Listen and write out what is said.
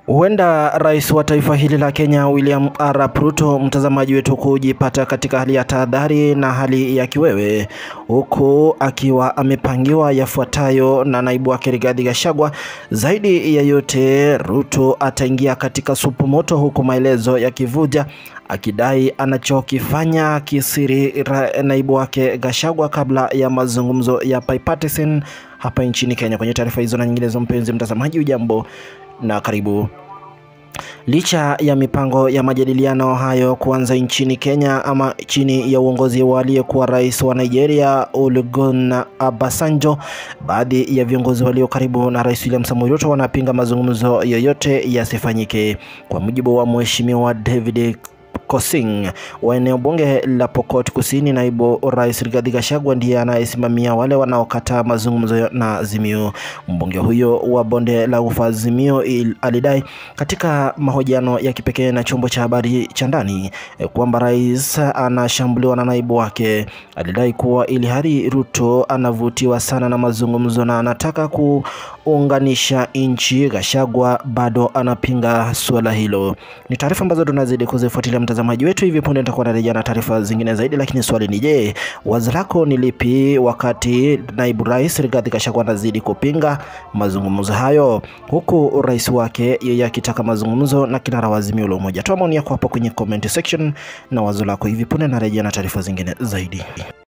Huenda rais wa taifa hili la Kenya William Arap Ruto, mtazamaji wetu, kujipata katika hali ya tahadhari na hali ya kiwewe, huku akiwa amepangiwa yafuatayo na naibu wake Rigathi Gachagua. Zaidi ya yote, Ruto ataingia katika supu moto, huku maelezo yakivuja akidai anachokifanya kisiri naibu wake Gachagua kabla ya mazungumzo ya bipartisan hapa nchini Kenya. Kwenye taarifa hizo na nyinginezo, mpenzi mtazamaji, ujambo na karibu. Licha ya mipango ya majadiliano hayo kuanza nchini Kenya ama chini ya uongozi wa aliyekuwa rais wa Nigeria Olusegun Obasanjo, baadhi ya viongozi walio karibu na Rais William Samoei Ruto wanapinga mazungumzo yoyote yasifanyike. Kwa mujibu wa Mheshimiwa David Kosing wa eneo bunge la Pokot Kusini, naibu rais Rigathi Gachagua ndiye anayesimamia wale wanaokataa mazungumzo na Azimio. Mbunge huyo wa bonde la ufa Azimio alidai katika mahojiano ya kipekee na chombo cha habari cha ndani kwamba rais anashambuliwa na naibu wake. Alidai kuwa ili hali Ruto anavutiwa sana na mazungumzo na anataka kuunganisha nchi, Gachagua bado anapinga suala hilo. Ni taarifa ambazo tunazidi kuzifuatilia mtazamaji wetu. Hivi punde nitakuwa narejea na taarifa zingine zaidi, lakini swali ni je, wazo lako ni lipi wakati naibu rais Rigathi Gachagua anazidi kupinga mazungumzo hayo, huku rais wake yeye akitaka mazungumzo na kinara wa Azimio la Umoja? Toa maoni yako hapo kwenye comment section na wazo lako. Hivi punde narejea na taarifa zingine zaidi.